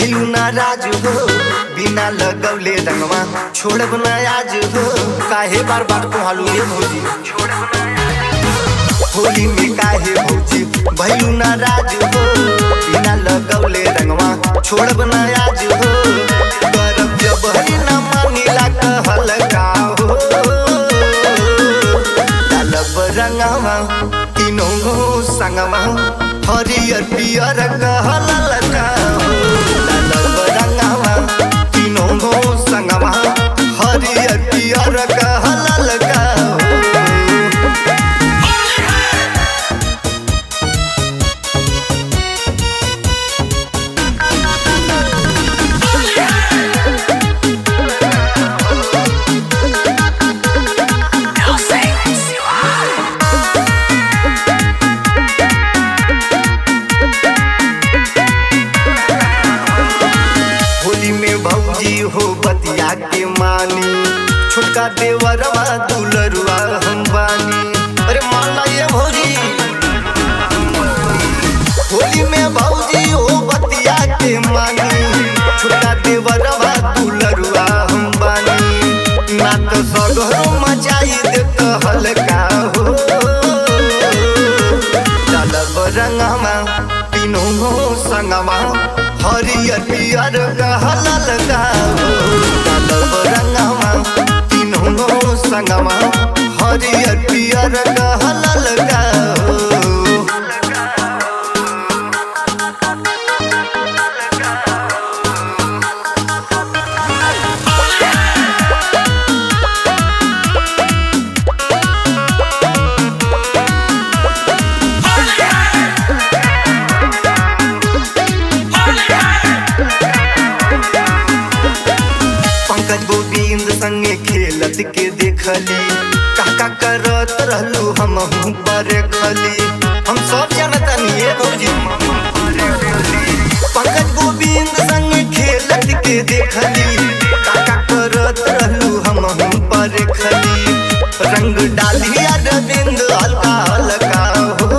भैलू नाराज हो बिना लगौले रंगवा छोड़ब न आज हो काहे बार बार कहलू ये भौजी होली में काहे भौजी भैलू नाराज हो बिना लगौले रंगवा छोड़ब न आज हो करब जबरी न मानिला कहल का हो डालब रंगवा तीनों गो संगवा हरियर पियर कहल लगा हो डालब रंगवा तीनों गो संगवा हरियर पियर कहल लगा हो होली में भौजी हो बतिया के मानी छोटका देवरवा दुलरुआ हम बानी अरे मान ला ये भौजी होली में भौजी हो बतिया के मानी छोटका देवरवा दुलरुआ हम बानी ना तो सगरो मचाई दे हल्का हो डालब रंगमा तीनों गो संगमा हरियर पियर कहल लगाओ डालब रंगमा तीनों गो संगमा हरियर पियर कहल लगाओ पंकज गोविंद संगे खेलत के देखली काका करत रहलू हम पर खली हम सब जानतनी ये भौजी पंकज गोविंद संगे खेलत के देखली काका करत रहलू हम पर खली रंग डालिया रविंद हल्का हल्का हो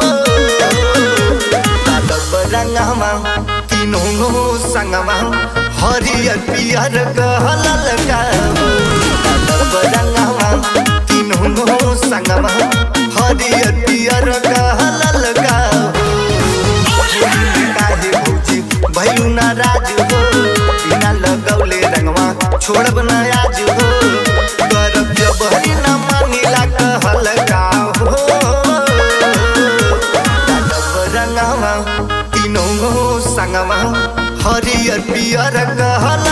डालब रंगमा तीनों गो संगमा हरियर पियर कहल लगाओ डालब रंगमा तीनों गो संगमा हरियर पियर कहल लगाओ काहे भौजी भैलू नाराज हो बिना लगौले रंगवा छोड़ब न आज हो करब जबरी न मानिला कहल का हो डालब रंगवा तीनों गो संगवा हरियर पियर कहल